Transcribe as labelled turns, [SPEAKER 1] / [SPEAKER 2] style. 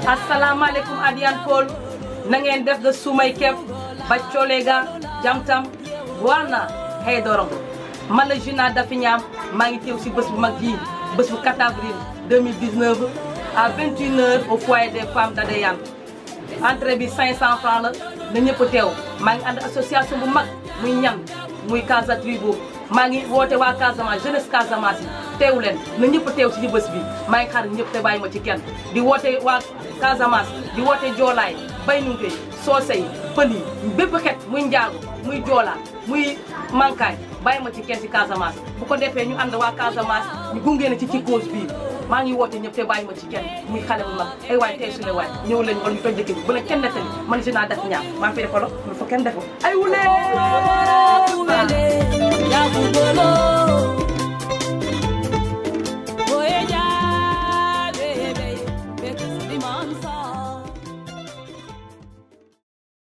[SPEAKER 1] assalamualeykum adiyan pol na ngeen def de sumay kep baccolega jamtam wana hey dorong man la Juna Dafi Ñaam maa ngi teew si bés bu mag bii bés bu 4 avril 2019 à 21h au foyer des femmes d'Adéane entrée bi 500 francs la na ñëpp teew maa ngi ànd association bu mag muy ñan muy Casa Tribo maa ngi woote waa Casamance jeunesse Casamance yi teew leen na ñëpp teew si bés bi maa ngi xaar ñëpp te bàyyi ma ci kenn di woote waa Casamance di woote joolaay bay nunge soose yi pël yi bépp xeet muy njaago muy joolaa muy mankaay bàyyi ma ci kenn si Casamance bu ko defee ñu ànd waa Casamance ñu gunge na ci ci cause bii maa ngi woote ñëpp te bàyyi ma ci kenn muy xale bu mag ay waay tey su le waay ñëw leen wala ñu toj dëkk bi bu leen kenn nettali man Juna Dafi Ñaam maa ngi fi defalo lu fa kenn defo ay wulee
[SPEAKER 2] ya bubolo